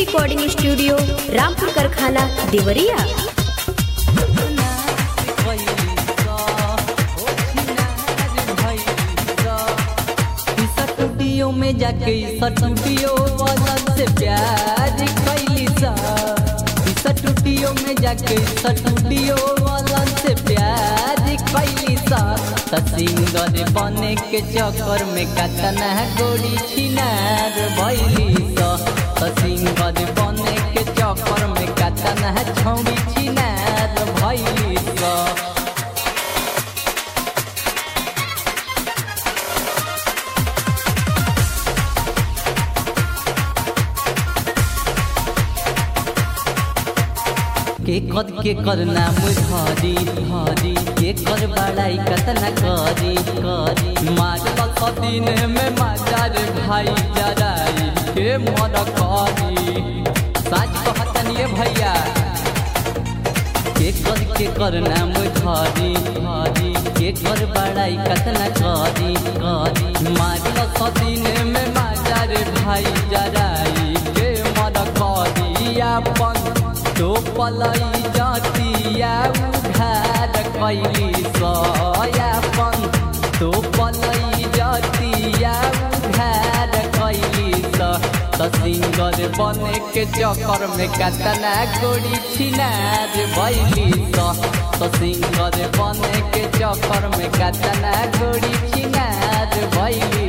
recording studio Rampur कारखाना Deoria studio में जाके स्टूडियो वाला से प्यार कैली सा स्टूडियो में जाके स्टूडियो वाला से प्यार कैली सा त सिंगर बने के चक्कर में कतना गोरी छिनार भैली सा त सिंगर बने के चक्कर में कतना छौरी छिनार भैली सा के कद के कर नाम धरी धरी के कर बड़ाई कतना करी करी मारल सदीन में माजार भाई जराई के मर करी साच कहतन ये भैया के कर के कर नाम धरी धरी के कर बड़ाई कतना करी करी मारल सदीन में माजार भाई जराई के मर करी अपन तो पलई जातिया उधार कैली सयापन तो पलई जातिया उधार कैली त सिंगर बने के चक्कर में कतना गोरी छिनार भैली त सिंगर बने के चक्कर में कतना गोरी छिनार भैली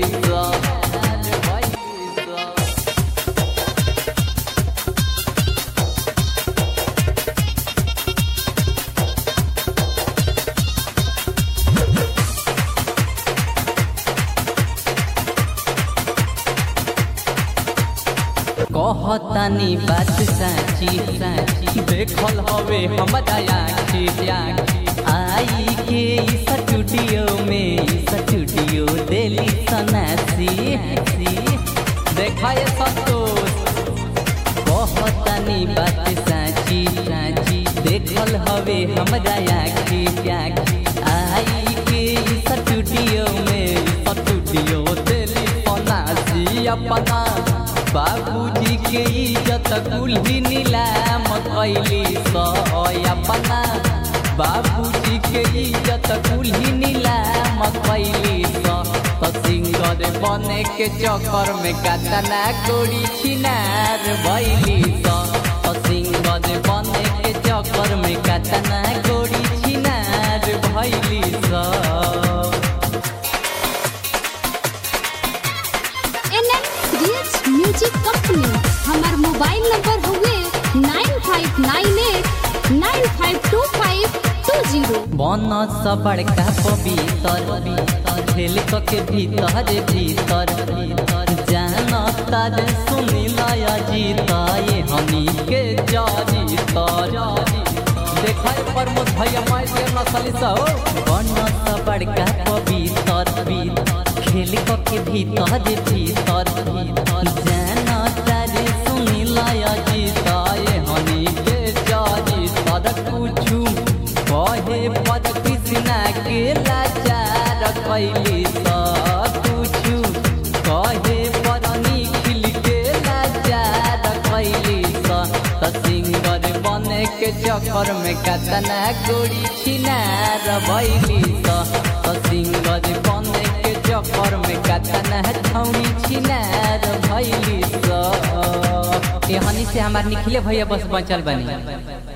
कहतानी बात साची साची देखल हवे हमरा आँखी आँखी आई के स्टूडियो में स्टूडियो दिली सनासी देखा ये संतोष कहतानी बात साची साची देखल हवे हमरा आँखी आँखी आई के स्टूडियो में स्टूडियो दिली सनासी अपना बाबूजी के इज्जत कुल्ही नीलाम कैली सपना बाबूजी के इज्जत कुल्ही नीलाम कैली तो सिंगर बने के चक्कर में कतना गोरी छिनार भैली तो सिंगर बने के चक्कर में कतना गोरी छिनार भैली म्यूजिक कंपनी हमार मोबाइल नंबर हुए nine five nine eight nine five two five two zero one स बड़का पवित्र खेल के भीतर भीतर भीतर जान तर सुनी लया जीता ये हमी के जारी तर देखा प्रमोद भैया माई से नसली सा हो बन स बड़का पवित्र भीतर खेल के भीतर भीतर भीतर जान तर सुनी लया जीता ये हमी के जारी तर कुछू कहे पद कृष्णा के लाचार कैली कुछु कहे पद निखिल के लाचार कैली त सिंगर बने के चक्कर में कतना गोरी छिनार भैली त सिंगर बने के चक्कर में कतना छौरी छिनार भैली एहनी से हमार निखिले भैया बस बचल बनी